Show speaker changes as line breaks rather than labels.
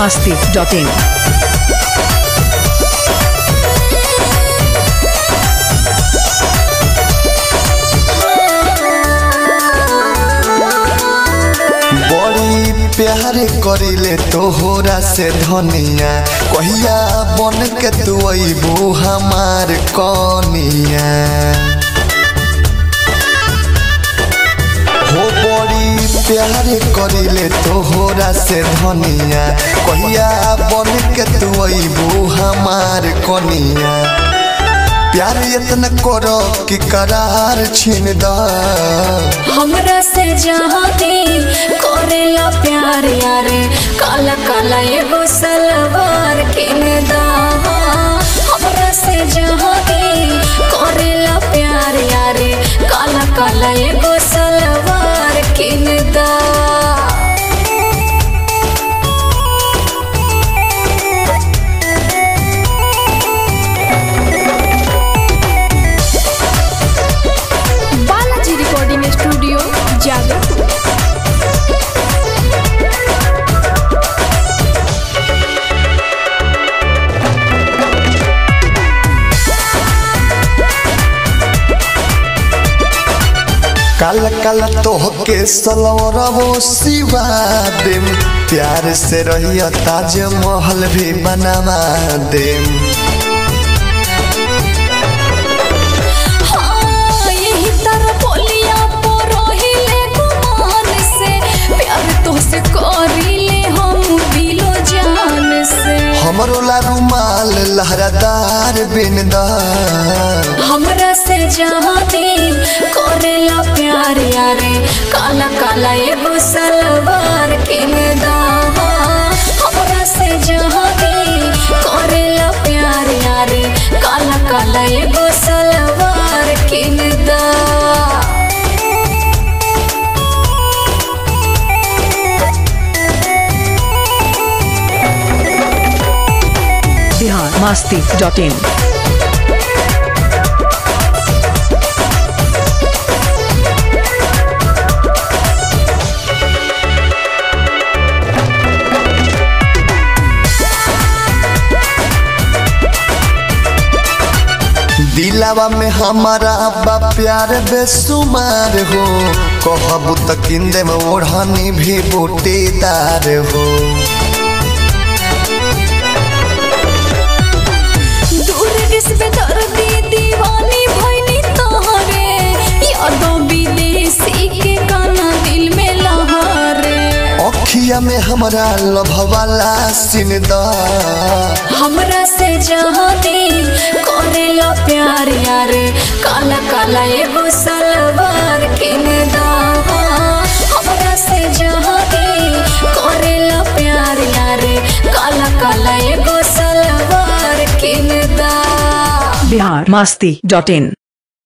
masti.in.
बड़ी प्यार करिले तोहरा से धनिया कहिया बन के तू अबू हमार कनिया हो बड़ी प्यार करिले तोहरा से धनिया कहिया बन के तू अबू हमार कनिया प्यार इतना करो कि करार छीन दा
हमरा से जहाती करेला प्यार यारे काला काला एगो सलवार किन दा हमरा से जहाती करेला प्यार यारे काला काला एगो सलवार किन दा
बालाजी रिकॉर्डिंग स्टूडियो जागरपुर
काल काल तोहके सलवरबो सिवा देम प्यार से रहिया ताज महल भी बनवा देम
हाँ, यही तरह बोलिया परोहिले गुमान से प्यार तोहसे करीले हम दिलो जान से
हमरो ला रुमाल लहरादार बिनदा
हमरा से जहाती करेला प्यार यारे काला काला एगो सलवार किन दा हमरा से जहाती करेला प्यार यारे काला काला एगो सलवार किन दा
Bihar masti.in.
दिलावा में हमारा बा प्यार बेसुमार हो कहबू त किंदे में ओढ़नी भी बूटीदार हो
दूर किसबे दर्दी दीवानी भइनी तोहरे यादों विदेशी के गाना दिल में लहरे
अखिया में हमरा लभवाला सिनदा
हमरा से जहाती करेला प्यार यारे काला काला एगो सलवार किन दा हमरा से जहाती करेला प्यार यारे काला काला एगो सलवार किन दा
Bihar masti.in.